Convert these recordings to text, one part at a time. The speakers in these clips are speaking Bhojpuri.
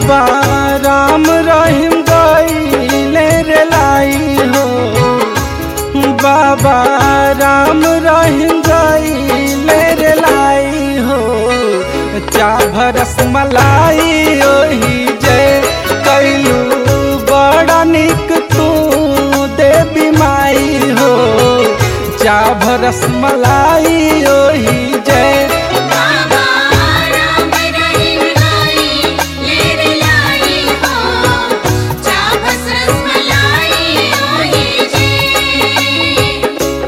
बाबा राम रहीम गईले रे लाई हो बाबा राम रहीम गईले रे लाई हो चा भरस मलाई ओही जय कैलू बड़ा निक तू देवी माई हो चा भरस मलाई ओही जय बाबा राम रहीम लाई लेर लाई हो चाबस रसमलाई ओही जी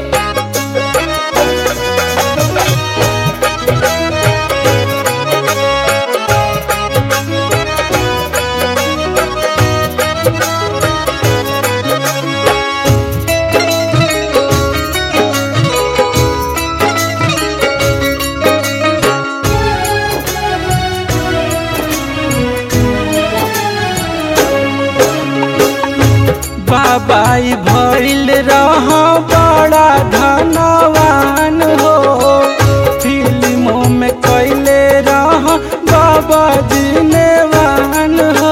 बाबाई भइल रह बड़ा धनवान हो फिल्मों में कैले रह बाबा जिनेवान हो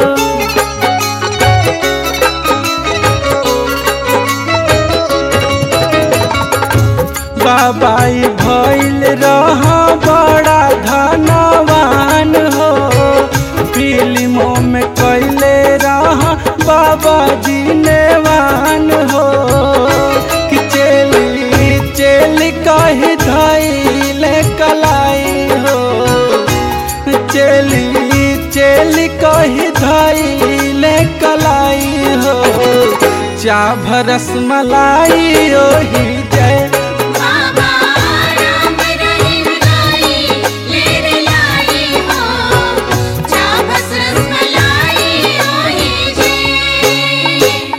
बाबाई भइल रह बड़ा धनवान हो फिल्मों में कैले रह बाबा जिनेवान हो कि चेली चेली कही धैले कलाई हो चेली चेली कही धैले कलाई हो चा भरस मलाई ओही जय बाबा राम रहीम लाई लेर लाई हो चाबस रसमलाई ओही जी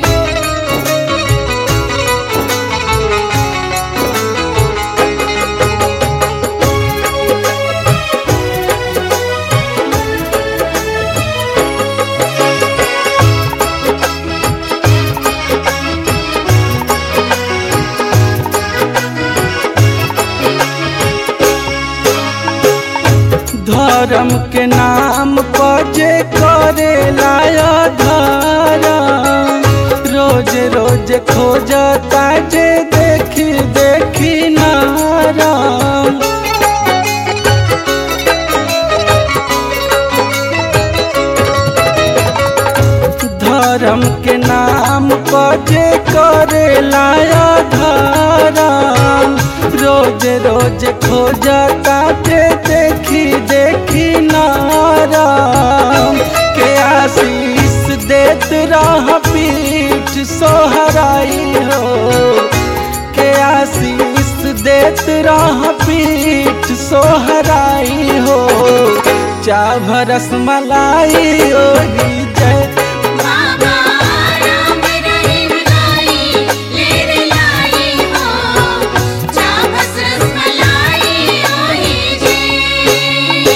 धर्म के नाम पर जे करे लाया धर्म रोज रोज खोजता जे देखी देखी नाराम धर्म के नाम पर जे करे लाया धर्म रोज रोज खोजता जे देखी देखी नाराम के आशीष देत रह पीठ सोहराई हो के आशीष देत रह पीठ सोहराई हो चा भरस मलाई ओही जय बाबा राम रहीम लाई लेर लाई हो चाबस रसमलाई ओही जी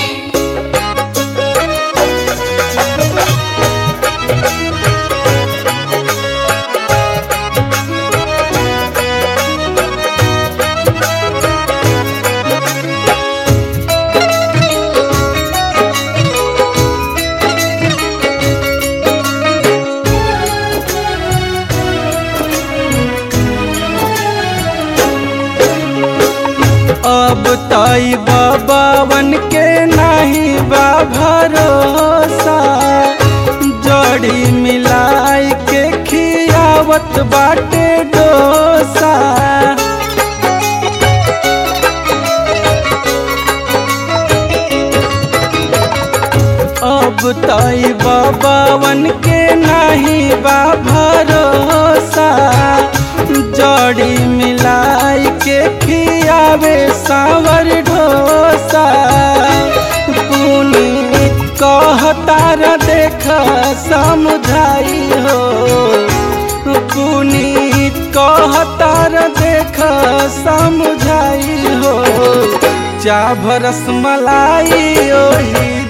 अब तई बाबावन के नहीं बा भरोसा जड़ी मिलाई के खियावत बाटे डोसा अब तई बाबावन के नहीं बा भरोसा जड़ी मिलाई के खियावे सावर ढोसा पुनीत कहतार देख समुझाई हो पुनीत कहतार देख समुझाई हो चा भरस मलाई ओही